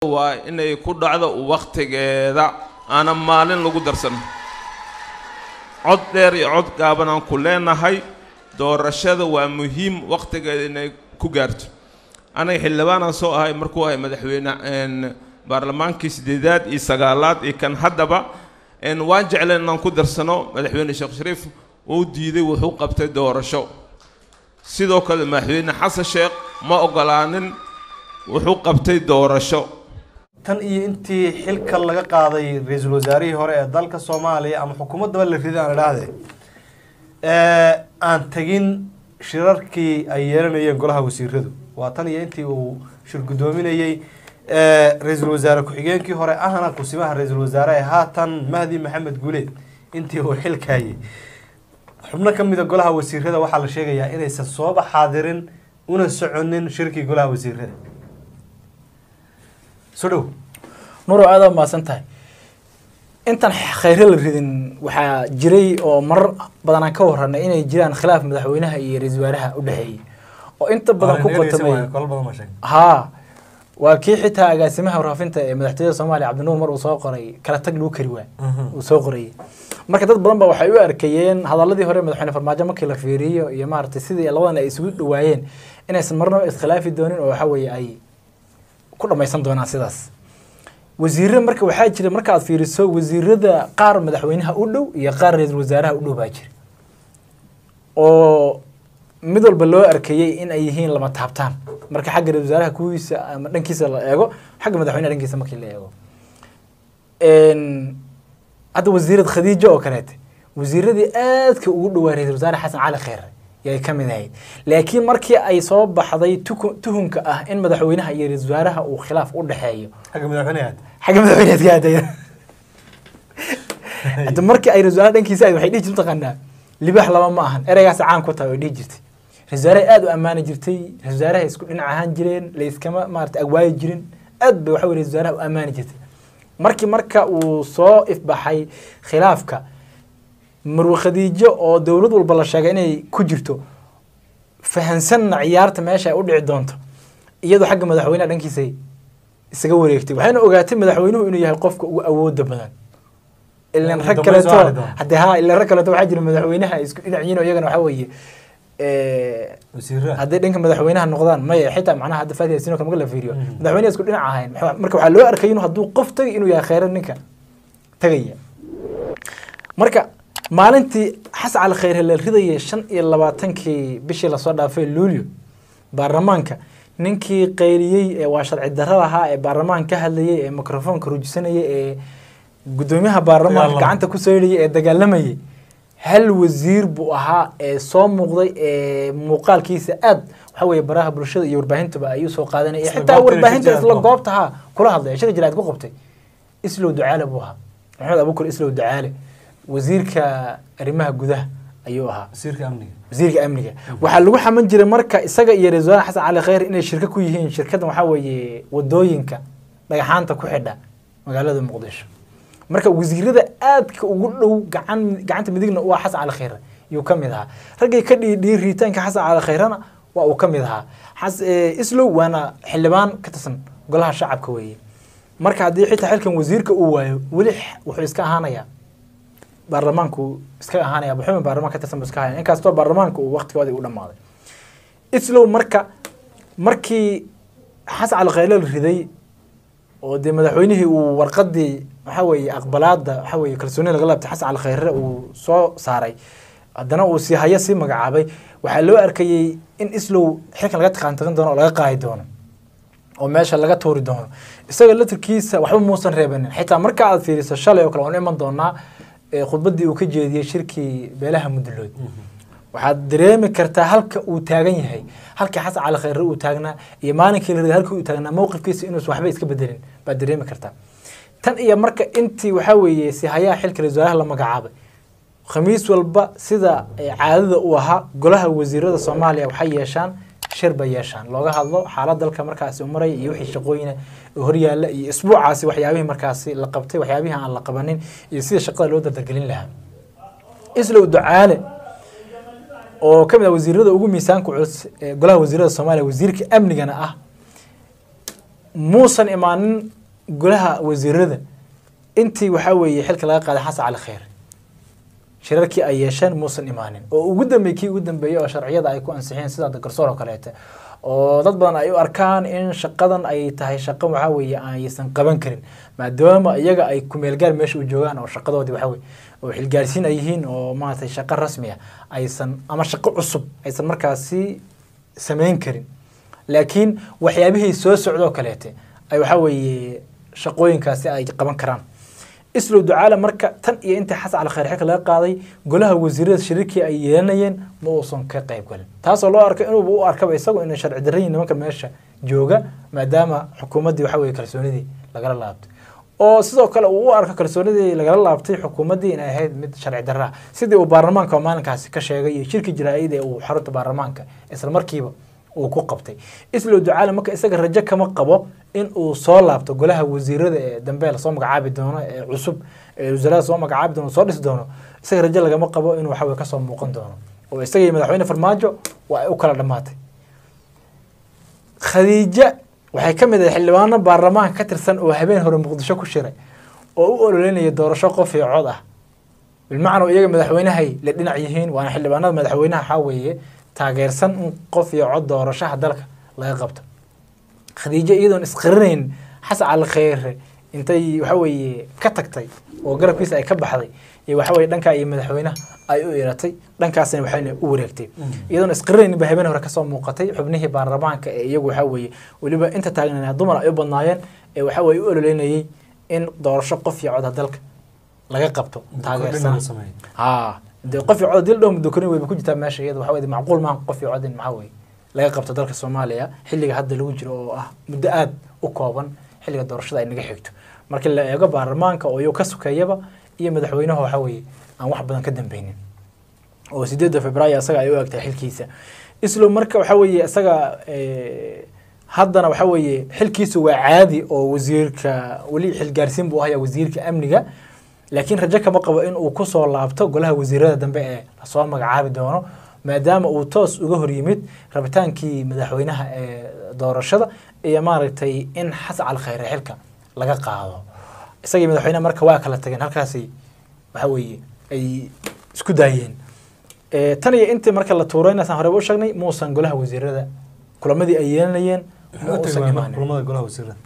waa inay ku dhacdo wakhtigeeda aanan maalin lagu darsan cod dheer iyo cod gaaban aan ku leenahay doorashada waa muhiim wakhtigeeda inay ku gaarto anaga xildhibaanaan soo ahay markuu ahay madaxweyne baarlamaankii siddeedaad iyo sagaalaad iyo kan haddaba waan jecleen inaan ku darsano madaxweyne sheekh shariif uu diiday wuxuu qabtay doorasho sidoo kale madaxweyne xasan sheekh ma ogolaanin wuxuu qabtay doorasho tan iyo intii xilka laga qaaday ra-iisul wasaarihii hore ee dalka soomaaliya ama xukuumaddaba la riday aan idhaahde aan tegin shirarkii ay yeelanayeen golaha wasiiradu waa tan iyo intii uu shir guddoominayey ra-iisul wasaare ku-xigeenkii hore ahna kusimaha ra-iisul wasaare ee haatan mahdi maxamed guuleed intii uu xilkaayay xubno ka mida golaha wasiirada waxaa la sheegayaa inaysan sooba xaadirin una soconin shirkii golaha wasiirada soo dhow nuuro aada mahadsan tahay intaan khayre la ridin waxaa jiray oo marar badan aan ka waranay inay jiraan khilaaf madaxweynaha iyo ra-iisul wasaaraha u dhexeeyey oo inta badan ku qotamay haa waa kii xitaa agaasimaha warfaafinta ee madaxtooyada soomaaliya cabdinuur mar uu soo qoray kala tag lagu kari waa uu soo qorayay marka dad badan ba waxay u arkayeen hadaladii hore madaxweyne farmaajo markii la fiiriyo iyo maaragtay sidii labadan ay isugu dhawaayeen inaysan marnaba iskhilaafi doonin oo waxa weeye ay ku dhamaysan doonaan sidaas wasiirada marka waxaa jira marka aad fiiriso wasiirada qaar madaxweynaha u dhow iyo qaar ra-iisul wasaaraha u dhow baa jira oo mid walba loo arkayey in ay yihiin lama taabtaan marka xagga ra-isul wasaaraha kuwiisa ama dhankiisa la eego xagga madaxweynaha dhankiisa markii la eego hadda wasiirad khadiijo oo kaleete wasiiradii aadka ugu dhowaa ra-isul wasaare xasan cali kheyre yay ka mid ahayd laakiin markii ay soo baxday tuhunka ah in madaxweynaha iyo ra-isul wasaaraha uu khilaaf u dhexeeyo xagga madaxweynaha xagga madaxweynaha ka hadaya hadda markii ay ra-isul wasaaraha dhankiisa ahayd waxay dhihi jirta taqaanaa libaax laba ma ahan ereygaas caan ku tahay way dhihi jirtay ra-isul wasaaraha aada u ammaani jirtay ra-isul wasaaraha isku dhinac ahaan jireen layskama maarata agwaayi jirin aad bay waxa wey ra-isul wasaaraha u ammaani jirtay markii marka uu soo ifbaxay khilaafka marwe khadiijo oo dowlad walba la sheegay inay ku jirto fahansanna ciyaarta meesha ay u dhici doonto iyadoo xagga madaxweynaha dhankiisa isaga wareegtay waxayna ogaatay madaxweynuhu inuu yahay qofka ugu awooda badan ilan rag kaleeto hadde ha ilan rag kaleeto waxaa jira madaxweynaha isku dhinaciyiin oo iyagana waxaa weeye hadday dhanka madaxweynaha noqdaan maya xitaa macnaha hadda faatiha sino kale marka la fiiriyo madaxweynaha isku dhinac ahayn marka waxaa loo arkay inuu hadduu qof tagay inuu yahay kheyra ninka tagaya marka maalintii xasan cali kheyre la ridayay shan iyo labaatankii bishii lasoo dhaafay luulyo baarlamaanka ninkii qayliyey ee waa sharci darro lahaa ee baarlamaan ka hadlayay ee microfoonka rujisanayay ee guddoomiyaha baarlamaanka gacanta ku saydhayay ee dagaalamayay hal wasiir buu ahaa ee soo muuqday ee muuqaalkiisa aad waxa weeye baraha bulshada iyo warbaahintuba ay usoo qaadanaya xitaa warbaahinta isla goobta ha kula hadlay shir jiraad ku qabtay islow ducaale buu ahaa maxamed abuukar islow ducaale wasiirka arrimaha gudaha ayuu ahaa wasiirka amniga wasiirka amniga waxaa lagu xaman jiray marka isaga iyo ra-isul wasaare xasan cali kheyr inay shirka ku yihiin shirkaddan waxaa weeye wadooyinka dhagaxaanta ku xidha magaalada muqdisho marka wasiirada aadka ugu dhow gacan gacanta midigna u ah xasan cali kheyre yuu ka mid ahaa raggay ka dhiidhiyey riitaanka xasan cali kheyrena waa uu ka mid ahaa islow waana xildhibaan ka tirsan golaha shacabka weeye marka haddii xitaa xilkan wasiirka uu waayo weli wuxuu iska ahaanayaa baarlamaanku iska ahaanaya buxuuma baarlamaan ka tirsan buu iska ahaanaya inkastoo baarlamaanka uu waqtigoodii u dhammaaday islow marka markii xasan cali kheyre la riday oo dee madaxweynihii uu warqadii waxa weeye aqbalaada waxa weeye kalsooni laga laabtay xasan cali kheyre uu soo saaray haddana uu sii hayo sii magacaabay waxaa loo arkayey in islow xilkan laga taqaantaqin doono oo laga qaadi doono oo meesha laga tuuri doono isaga latirkiisa waxba muusan reebanin xitaa marka aad fiiriso shalay oo kale waan iman doonaa khudbaddii uu ka jeediyey shirkii beelaha mudlood waxaad dareemi kartaa halka uu taagan yahay halkii xasan cali kheyre uu taagnaa iyo maalinkii la riday halkii uu taagnaa mowqifkiisa inuusan waxba iska bedelin baad dareemi kartaa tan iyo marka intii waxaa weeye si hayaha xilka ra-isul wasaaraha la magacaabay khamiis walba sida caadada uu ahaa golaha wasiirada soomaaliya waxay yeeshaan shir bay yeeshaan looga hadlo xaalad dalka markaasi u maraya iyo wixii shaqooyina horyaalla iyo isbuucaasi waxyaabihii markaasi la qabtay waxyaabihii aan la qabanin iyo sida shaqada loo dardargelin lahaa islow ducaale oo ka mid ah wasiirada ugu miisaanka culus ee golaha wasiirada soomaaliya wasiirka amnigana ah muusan imaanin golaha wasiirada intii waxaa weeye xilka laga qaaday xasan cali kheyr shirarkii ay yeesheen muusan imaanin oo ugu dambeeyey kii ugu dambeeyey oo sharciyada ay ku ansixiyeen sida garsoor oo kaleete oo dad badan ay u arkaan in shaqadan ay tahay shaqo waxaa weeye aysan qaban karin maadaama iyaga ay kumeelgaar meesha u joogaan oo shaqadoodii waxaa weye oo xilgaarsiin ay yihiin oo maaragtay shaqo rasmi ah aysan ama shaqo cusub aysan markaasi samayn karin laakiin waxyaabihii soo socdoo kaleete ay waxaa weeye shaqooyinkaasi ay qaban karaan islow ducaale marka tan iyo intii xasan cali khayr xilka laga qaaday golaha wasiirada shirarkii ay yeelanayeen ma uusan ka qayb galin taasoo loo arkay inuuba u arkaba isagu inay sharci darrayin nimanka meesha jooga maadaama xukuumaddii waxa weye kalsoonidii lagala laabtay oo sidoo kale uu u arko kalsoonidii lagala laabtay xukuumaddii inay ahayd mid sharci darra ah sidii uu baarlamaanka maalinkaasi ka sheegay iyo shirki jaraa'id ee uu xarunta baarlamaanka isla markiiba uu ku qabtay islow ducaale marka isaga rajo kama qabo in uu soo laabto golaha wasiirada ee dambe lasoo magacaabi doono ee cusub ee wasaarada soo magacaabi doono soo dhisi doono isaga rajo lagama qabo inuu waxaweye kasoo muuqan doono oo isaga iyo madaxweyne farmaajo waa ay u kala dhammaatay khadiija waxay ka mid ahay xildhibaano baarlamaanka ka tirsan oo habeen hore muqdisho ku shiray oo u ololeynaya doorasho qof iyo cod ah bilmacnaa iyaga madaxweynahay la dhinac yihiin waana xildhibaanada madaxweynaha waxaa weeye taageersan in qof iyo cod doorashaha dalka laga qabto khadiijo iyadoon isqarinayn xasan cali kheyre intay waxa weeye ka tagtay oo garabkiisa ay ka baxday iyo waxa weye dhankaa iyo madaxweynaha ay u iratay dhankaasna waxayna u wareegtay iyadoon isqarinayn ba habeen hore kasoo muuqatay xubnihii baarlamaanka ee iyagu waxa weeye weliba inta taagnana dumar ay u badnaayeen ee waxa weye u ololeynayay in doorasho qof iyo codha dalka laga qabto taageersan ha de qof iyo cod dil dhow muddo korin weyba ku jirtaa meesha iyada waxa weye macquul maaha qof iyo cod in maxaa weye laga qabto dalka soomaaliya xilliga hadda lagu jiro oo ah muddo aada u kooban xilliga doorashada ay naga xigto markii la eego baarlamaanka oo iyagu ka sukeeyaba iyo madaxweynaha waxa weeye aan wax badan ka dambeynin oo sideedda februaayo isaga ay u egtahay xilkiisa islow marka waxa weeye isaga haddana waxa weeye xilkiisu waa caadi oo wasiirka weli xilgaarsiin buu ahaya wasiirka amniga laakiin rajo kama qabo in uu kusoo laabto golaha wasiirada dambe ee lasoo magacaabi doono maadaama uu toos uga hor yimid rabitaankii madaxweynaha ee doorashada iyo maaragtay in xasan cali khayre xilka laga qaado isagii madaxweynaha marka waa kala tageen halkaasi waxa weeye ay isku daayeen tan iyo intii marka la tuurayna saan horeba u sheegnay muusan golaha wasiirada kulamadii ay yeelanayeen ma uusan imaanin kulamada golaha wasiirada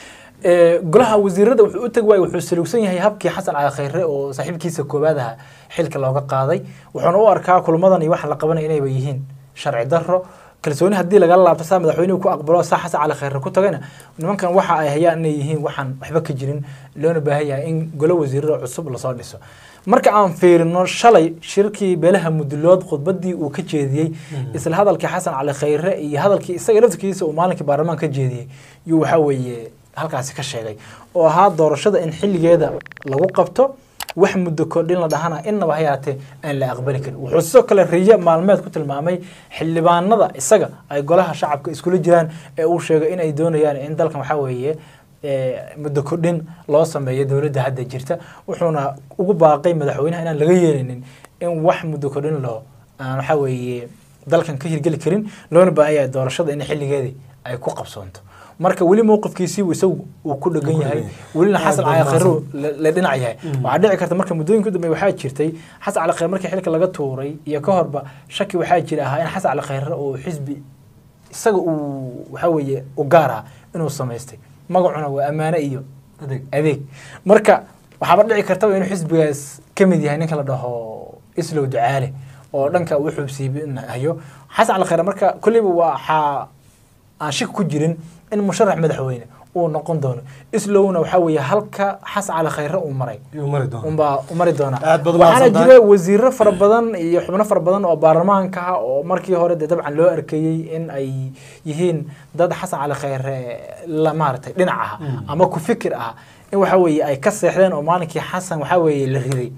golaha wasiirada wuxuu u tegi waayey wuxuu saluugsan yahay habkii xasan cali khayre oo saaxiibkiisa koowaad aha xilka looga qaaday wuxuuna u arkaa kulmadan iyo waxa la qabanaya inayba yihiin sharci darro kalsooni haddii lagala laabto saa madaxweynuhu ku aqbalo saa xasan cali khayre ku tagayna nimankan waxa ay hayaan inay yihiin waxaan waxba ka jirin loona baahan yahay in golo wasiirada cusub lasoo dhiso marka aan fiirino shalay shirkii beelaha mudulood khudbadii uu ka jeediyey isla hadalkii xasan cali khayre iyo hadalkii isaga laftirkiisa uu maalinkii baarlamaan ka jeediyey yuu waxa weeye halkaasi ka sheegay oo ahaa doorashada in xilligeeda lagu qabto wax muddo kordhin la dhahana innaba ha yaatee aan la aqbali karin wuxuu sidoo kale riyo maalmeed ku tilmaamay xildhibaanada isaga ay golaha shacabka iskula jiraan ee uu sheegay in ay doonayaan in dalkan waxaa weeye muddo kordhin loo sameeyo dowladda hadda jirta wuxuuna ugu baaqay madaxweynaha inaan laga yeelinin in wax muddo kordhin loo aan waxaa weeye dalkan ka hirgeli karin loona baahan yahay doorashada in xilligeedii ay ku qabsoonto marka weli mowqifkiisii isagu uu ku dhegan yahay welina xasan cali khayre la dhinac yahay waxaa dhici karta marka muddooyinka dambe waxaa jirtay xasan cali khayre markii xilka laga tuuray iyo ka horba shaki waxaa jira ahaa in xasan cali khayre oo xisbi isaga uu waxa weeye u gaar ah inuu samaystay magacuna waa ammaane iyo adeeg marka waxaaba dhici kartaba inuu xisbigaas ka mid yahay ninka la dhaho islow ducaale oo dhanka uu xubsiibinayo xasan cali khayre marka kolleyba waxaa aan shaki ku jirin in musharax madaxweyne uu noqon doono islowna waxaa weeye halka xasan cali khayre uu maray unbaa u mari doonaa waxaana jira wasiiro fara badan iyo xubno fara badan oo baarlamaanka ah oo markii hore dee dabcan loo arkayey in ay yihiin dad xasan cali khayre la maaragtay dhinac ah ama ku fikir ah in waxa weeye ay ka seexdeen oo maalinkii xasan waxaa weeye la riday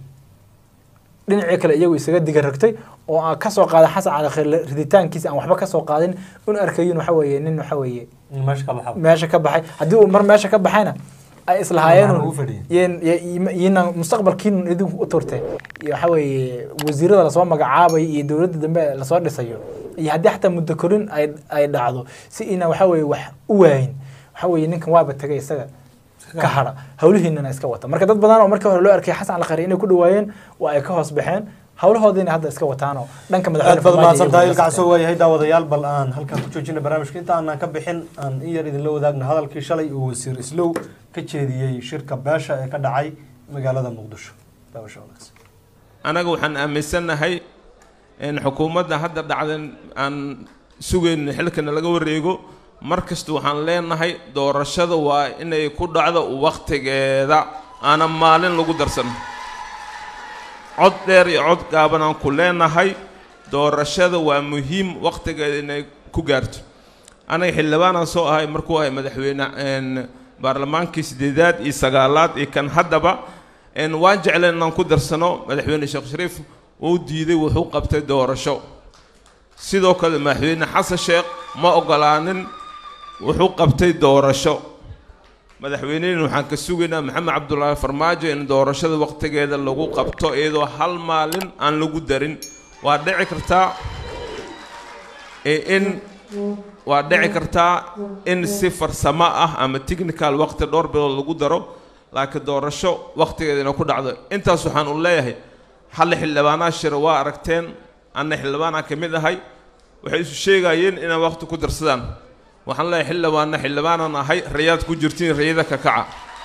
dhinacii kale iyagu isaga diga ragtay oo aan kasoo qaaday xasan cali khayre riditaankiisa aan waxba kasoo qaadin un arkayin waxa weeye nin waxa weeye meesha ka baxay haddii uu mar meesha ka baxayna ay islahaayeen yina mustaqbalkiin idinku u turte waxa weeye wasiirada lasoo magacaabay iyo dowladda dambe lasoo dhisayo iyo haddii xataa muddo korin ay ay dhacdo si ina waxa weeye wax u waayin waxaa weeye ninkan waaba tegay isaga ka hadha hawlihiinana iska wata marka dad badan oo markii hore loo arkay xasan cali khayre inay ku dhawaayeen waa ay ka hoos baxeen hawlahoodiina hadda iska wataanoo dhanka aad madaxweyne baad Farmaajo mahadsantahay iyo ilka casoo waayahay daawadayaal bal aan halkan ku joojina barnaamijka inta aanan ka bixin aan in yar idinla wadaagna hadalkii shalay uu wasiir islow ka jeediyey shirka beesha ee ka dhacay magaalada muqdisho daawasho wanaagsan anaga waxaan aaminsannahay in xukuumadda hadda dhacdan aan sugayn xilkana laga wareego mar kasta waxaan leenahay doorashada waa inay ku dhacdo wakhtigeeda aanan maalin lagu darsan cod dheer iyo cod gaaban aan ku leenahay doorashada waa muhiim wakhtigeeda inay ku gaarto anaga xildhibaanaan soo ahay markuu ahay madaxweyne een, baarlamaankii sideedaad iyo sagaalaad iyo kan haddaba een, waan jecleen inaan ku darsano madaxweyne sheekh shariif uu diiday wuxuu qabtay doorasho sidoo kale madaxweyne xasan sheekh ma ogolaanin wuxuu qabtay doorasho madaxweynehina waxaan ka sugaynaa maxamed cabdulaahi farmaajo in doorashada wakhtigeeda lagu qabto iyadoo hal maalin aan lagu darin waa dhici kartaa ee in waa dhici kartaa in si farsamo ah ama technical waqti dhowr bilood lagu daro laakiin doorasho wakhtigeeda inay ku dhacdo intaas waxaan u leeyahay hal xildhibaanaa shira waa aragteen anna xildhibaanaa ka mid ahay waxay isu sheegayeen inay waqti ku darsadaan waxaan leeyahay xildhibaanna xildhibaanaan ahay rayaad ku jirtiin rayada ka kaca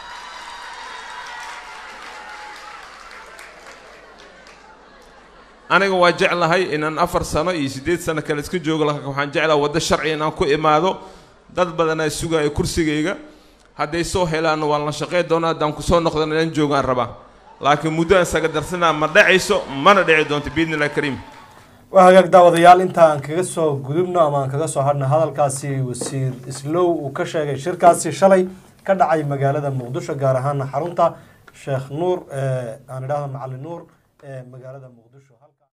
aniga waa jeclahay inaan afar sano iyo siddeed sano kale iska joogo laakiin waxaan jeclahay waddo sharci inaan ku imaado dad badanaa sugaya kursigayga hadday soo helaanna waan la shaqey doonaa haddaan kusoo noqdan inaan joogaan rabaa laakiin muddo aan isaga darsanaa ma dhacayso mana dhici doonto biidni illahi kariim waa hagaag daawadayaal inta aan kaga soo gudubno ama aan kaga soo hadhna hadalkaasi wasiir islow uu ka sheegay shirkaasi shalay ka dhacay magaalada muqdisho gaar ahaana xarunta sheekh nuur ee aan idhahdo macalin nuur ee magaalada muqdisho